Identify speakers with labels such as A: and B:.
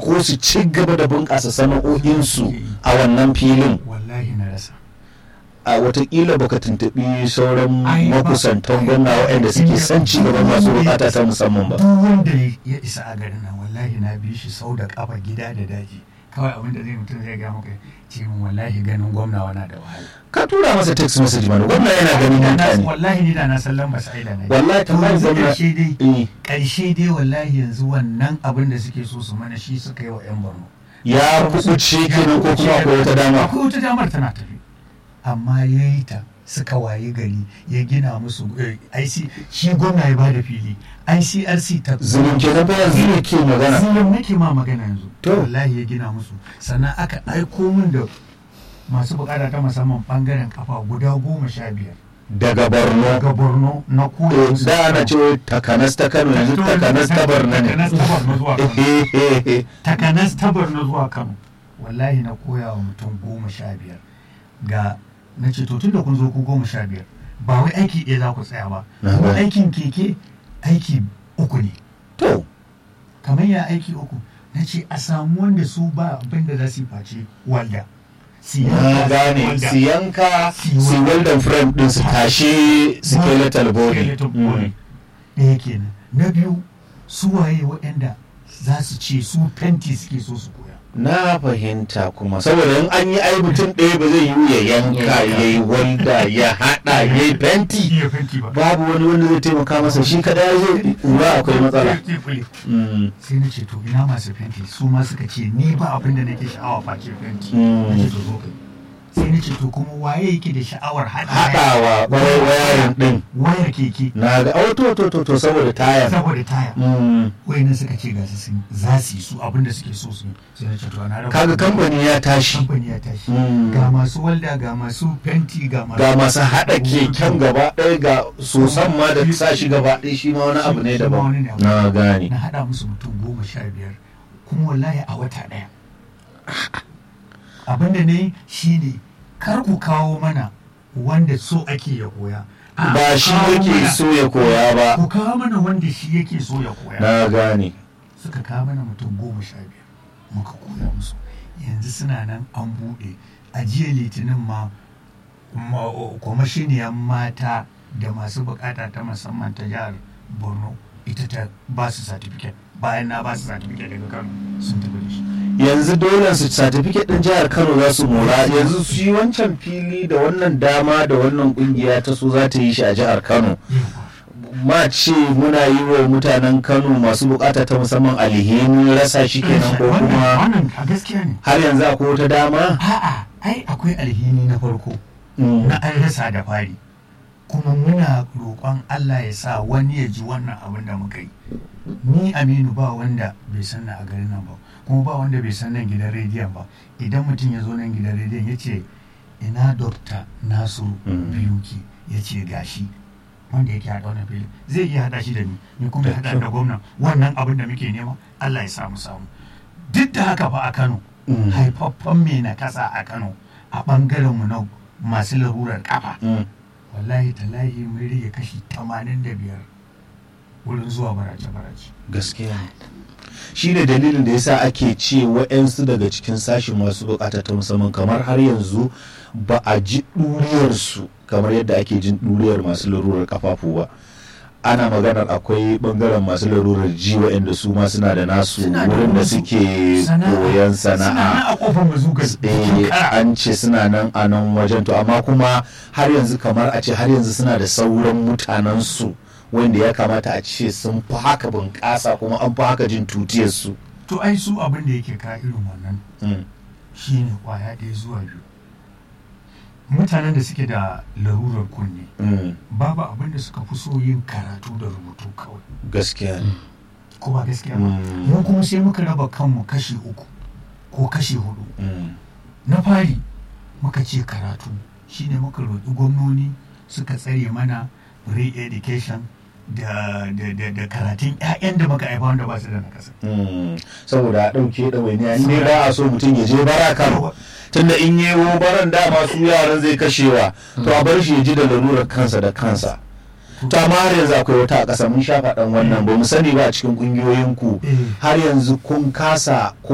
A: ko su ci gaba da bunƙasa sana'o'insu a wannan filin
B: wallahi na rasa
A: a watakila baka tuntuɓi sauran
B: Ai, ba-
A: makusantan gwamna waɗanda suke son ci gaban masu bukata ta musamman ba
B: duk wanda ya isa a garin nan wallahi na bi shi sau da kafa gida da daji kawai abin da zai mutum zai ga maka ce min wallahi ganin gwamna wana da wahala
A: ka tura masa text message mana gwamna yana ganin
B: Da na-
A: mutane
B: wallahi ni da na san lamba sa'ida na
A: wallahi
B: to
A: kamar
B: yanzu
A: gwamna
B: karshe dai
A: eh,
B: karshe dai wallahi yanzu wannan abin da suke so su mana shi suka yi wa yan borno
A: ya kuɓuce kenan ko kuma akwai wata dama
B: akwai wata damar tana tafi amma ya yi ta suka waye gari ya gina musu eh, IC shi gwamna ya bada fili ICRC ta
A: zulun kenan ba yanzu ne ke magana
B: zulum nake ma magana yanzu
A: To.
B: wallahi ya gina musu sannan aka aiko min da masu bukata ta musamman bangaren kafa guda goma sha biyar
A: daga borno
B: daga borno na koya
A: Eh,
B: musu
A: da ana ce takanas ta kano yanzu takanas ta borno ne
B: takanas ta borno zuwa kano takanas ta borno zuwa kano wallahi na koya wa mutum goma sha biyar ga na ce to tunda kun zo ku goma sha biyar ba wai aiki ɗaya za ku tsaya ba
A: Na
B: kuma
A: gane.
B: aikin keke aiki uku ne
A: to
B: kamar ya aiki uku na ce a samu wanda su ba abin da za su yi face walda Su yi
A: na gane
B: walda.
A: su yanka
B: Si
A: su welding frame din su tashi skeletal body
B: Skeletal body. ɗaya kenan na biyu su waye waɗanda za su ce su fenti suke so su koya
A: na fahimta kuma saboda in an yi ai mutum ɗaya ba zai yi ya yanka ya yi walda ya haɗa ya yi fenti
B: iya fenti ba
A: babu wani wanda zai taimaka masa shi kadai zai ƙura akwai matsala
B: Fenti fule.
A: Mm,
B: sai na ce to ina masu fenti su ma suka ce ni ba abin da nake sha'awa face fenti
A: Mm.
B: na ce to zo kai sai na ce to kuma waye yake da sha'awar haɗa
A: haɗawa ƙwarai wayarin ɗin
B: wayar keke
A: na ga oh to to to to saboda tayar
B: saboda taya
A: Mm,
B: wayannan suka ce ga su sun za su yi su abin da suke so su yi sai na ce to na raba
A: kaga kamfani ya tashi
B: kamfani ya tashi
A: Mm.
B: ga masu walda ga masu fenti ga masu
A: ga masu haɗa keken gaba ɗaya ga sosan ma da sa shi gaba ɗaya shi ma wani abu ne
B: Shi ma wani ne
A: daban
B: abu.
A: na gane
B: na haɗa musu mutum goma sha biyar kuma wallahi a wata ɗaya abin da ne shi ne kar ku kawo mana wanda so ake ya koya A,
A: ba shi
B: kawo
A: yake
B: mana-
A: so ya koya ba
B: ku kawo mana wanda shi yake so ya koya
A: na gane
B: suka kawo mana mutum goma sha biyar muka koya musu yanzu suna nan an buɗe a jiya litinin ma ma- kwamashiniyar mata da masu bukata ta musamman ta jihar borno ita ta ba su certificate bayan na ba su certificate daga kano sun tafi da shi
A: yanzu dole su certificate din jihar Kano za su mora yanzu su yi wancan fili da wannan dama da wannan kungiya ta so za ta yi shi a jihar Kano
B: Yawwa.
A: ma ce muna yi wa mutanen Kano masu bukata ta musamman alheri rasa shi kenan ko
B: Wannan-
A: kuma
B: wannan a gaskiya ne
A: har yanzu akwai wata dama
B: a'a ai akwai alhini na farko
A: Mm.
B: na an rasa da fari kuma muna roƙon Allah ya sa wani ya ji wannan abin da muka yi ni aminu ba wanda bai san na a garin nan ba kuma ba wanda bai san nan gidan rediyon ba idan mutum ya zo nan gidan rediyon ya ce ina dokta nasiru
A: Mm.
B: biyuki ya ce gashi wanda yake haɗa wannan fili zai iya haɗa shi da ni ni kuma ya
A: Da
B: haɗa
A: kyau.
B: da gwamnan wannan abin da muke nema Allah ya samu samu duk da haka fa a Kano
A: Mm.
B: haifaffen mai na kasa a Kano a ɓangaren mu na masu larurar kafa
A: Mm.
B: wallahi talahi mun rage kashi 85 wurin zuwa barace-barace
A: gaskiya ne shi ne dalilin da yasa ake ce wa'yansu daga cikin sashen masu bukata ta musamman kamar har yanzu ba a ji ɗuriyarsu kamar yadda ake jin ɗuriyar masu larurar kafafu ba ana maganar akwai bangaren masu larurar ji wa'yanda su ma suna da nasu
B: Suna da
A: wurin da
B: wasu
A: suke
B: sana'a.
A: koyon
B: suna nan
A: sana'a
B: a kofar mazugar jikin
A: eh
B: kara
A: an ce suna nan a nan wajen to amma kuma har yanzu kamar a ce har yanzu suna da sauran mutanensu wanda ya kamata a ce sun fi haka bunƙasa kuma an fi haka jin tutiyarsu
B: to ai su abin da yake ka irin wannan
A: Mm.
B: shine kwaya ɗaya zuwa biyu mutanen da suke da larurar kunne
A: Mm.
B: babu abin da suka fi so yin karatu da rubutu kawai
A: gaskiya ne
B: ko ba gaskiya ba
A: Mm.
B: mu kuma sai muka raba kanmu kashi uku ko kashi hudu
A: Mm.
B: na fari muka ce karatu shine muka roƙi gwamnoni suka tsare mana re-education da, da, da, da karatun 'ya'yan da muka haifa wanda ba su da nakasa
A: Mm. saboda a ɗauke ɗawainiya in dai ba a so mutum ya je bara kano tunda in yi baran dama su yaran zai kashewa to a bar shi ya ji da lalurar kansa da kansa to amma har yanzu akwai wata a ƙasa mun sha faɗan wannan ba mu sani ba a cikin ƙungiyoyinku
B: Eh.
A: har yanzu kun kasa